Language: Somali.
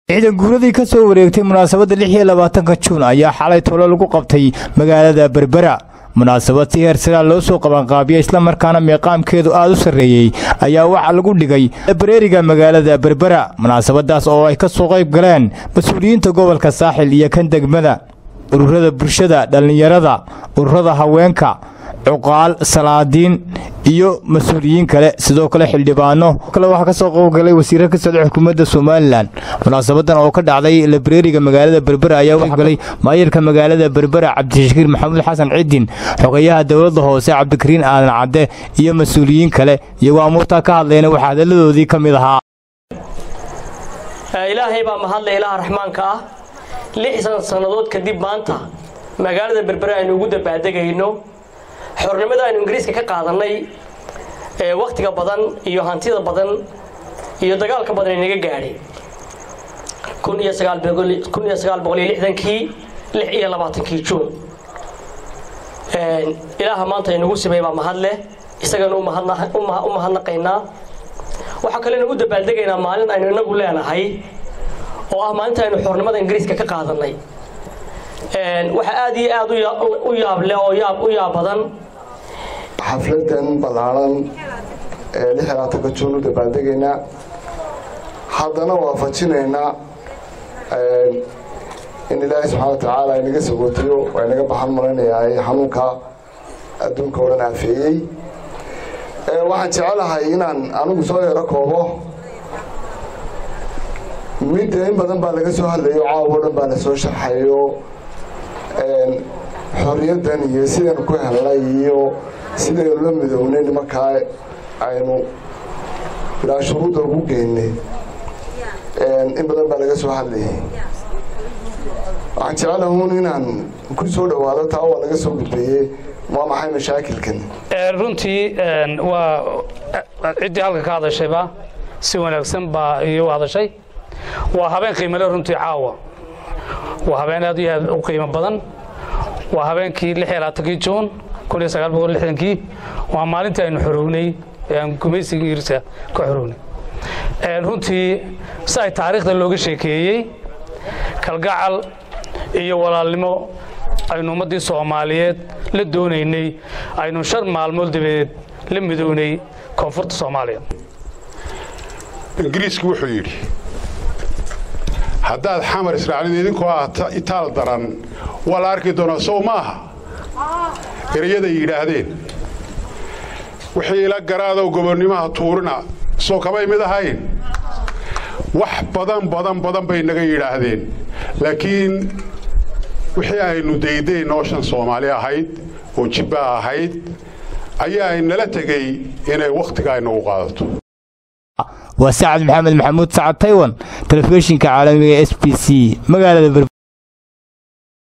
ciidan guuradii ka soo wareegtay munaasabadda lix iyo labaatanka juun ayaa xalay tolo lagu qabtay magaalada berbera munaasabad si heer siraa loo soo qabanqaabiya islamarkaana meeqaamkeedu aad u sarreeyey ayaa waxaa lagu dhigay bareeriga magaalada berbera munaasabadaas oo ay ka soo qayb galeen mas-uuliyiinta gobolka saaxil iyo kan degmada ururada bulshada dhallinyarada ururada haweenka cuqaal salaadiin iyo mas-uuliyiin kale sidoo kale xildhibaano kale waxaa ka soo qaybgalay wasiiro ka socda xukuumadda somalilan munaasabadan oo ka dhacday labareeriga magaalada berbera ayaa waxgalay maayirka magaalada berbera cabdishakiir maxamuud xasan cidin xogeyaha dowladda hoose cabdikariin aadan cadde iyo mas-uuliyiin kale iyagoo amuurtaa ka hadlayna waxaa hadalladoodii ka mid ahaa ilaahay baa mahadle ilaaha raxmaanka ah lixdan sannadood kadib maanta magaalada berbera aynu ugu dabaadegayno xornimada aynu ingiriiska ka qaadannay ee wakhtiga badan iyo hantida badan iyo dagaalka badan inaga gaadhay kun iyo sagaalkun iyo sagaal boqol iyo lixdankii lix iyo labaatankii juun ilaaha maanta inagu sameey baa mahad leh isagana u mahadnaqaynaa waxaa kalena u dabaaldegaynaa maalin aynu inagu leenahay oo ah maalinta aynu xornimada ingiriiska ka qaadannay waxaa aad iyo aad u yaab leh oo yaab u yaab badan xafladan ballaaran ee lix labaatanka juun u dabaaldegaynaa haddana waafajinaynaa in ilaahay subxaana watacaala inaga sagootiyo waa inaga baxan maraynayaa xanuunka adduunka oo dhan aafeeyey waxaan jecelahay inaan anigu soo yaro koobo midda in badan baa laga soo hadlayo caawo dhan baa lasoo sharxayo xorriyaddan iyo sidaynu ku helnay iyo sidaynu la midownay nimankaa aynu ilaa shuruudda ugu geynay in badan baa laga soo hadlayay waxaan jecelahuun inaan ku soo dhowaado taa waa laga soo gudbeeyey waa maxay mashaakilkan runtii waa ciddii halka ka hadashayba si wanaagsan baa iyo u hadashay waa habeen qiimale runtii caawa waa habeen aad iyo aad u qiimo badan waa habeenkii lix iyo labaatankii juun kun iyo sagaal boqol lixdankii waa maalintii aynu xorownay ee aan gumaysiga ingiriiska ka xorownay runtii si ay taariikhda looga sheekeeyey kalgacal iyo walaalnimo aynu ummaddii soomaaliyeed la doonaynay aynu shan maalmood dabadeed la midownay koonfurta soomaaliya ingiriisku wuxuu yidhi haddaad xamar israacnid idinkoo ah itaal daran waa la arki doonaa sow maaha erayaday yidhaahdeen wixii ila garaadow gobonnimaha tuurina soo kamay mid ahayn wax badan badan badan bay naga yidhaahdeen laakiin wixii aynu dayday nooshan soomaali ahayd oo jibba ahayd ayaa nala tegey inay wakhtiga aynagu qaadato waa sacad maxamed maxamuud sacad taywan telefishinka caalamiga s b c magaalada